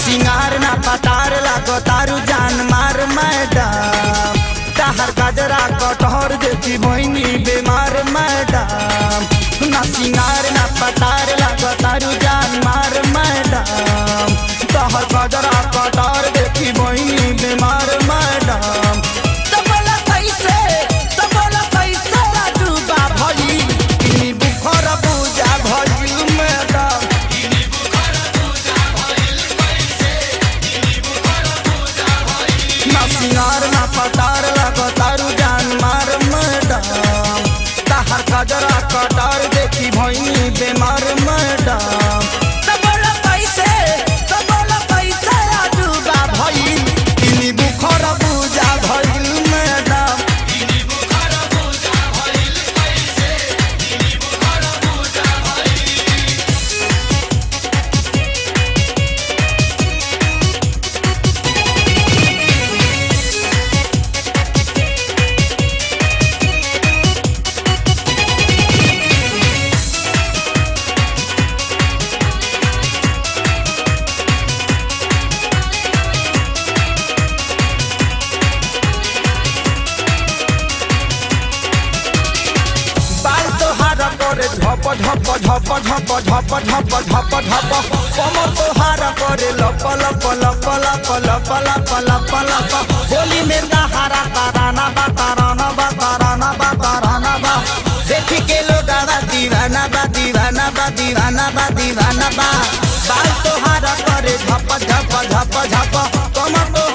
सिंगार ना पतार लागो तारू जान मार मैडम ताहर गजरा कटहर देखी बहनी बीमार मैडम ना सिंगार ना पतार लागो तारू जान मार मैडम ताहर गजरा कटहर देखी बहनी बीमार मैडम तो बोला कैसे तो बोला कैसे डूबा भई इनी बुखर बुझा भई मैडम ना सिंगार ना पतार लगो तारू जान मार मैडम ताहर गजरा कटार देखी भई बीमार मैडम तो बोला कैसे तो बोला कैसे डूबा भई इनी बुखर बुझा भई मैडम बाल तोहार करे झप झप झप झप झप झप झप झप कमर तोहार करे लप लप लप लप लप लप लप लप होली में दहारा ताराना बा ताराना बा ताराना बा ताराना बा देखी के लोग आवा दीवाना बा दीवाना बा दीवाना बा दीवाना बा बाल तोहार करे झप झप झप झप कमर तो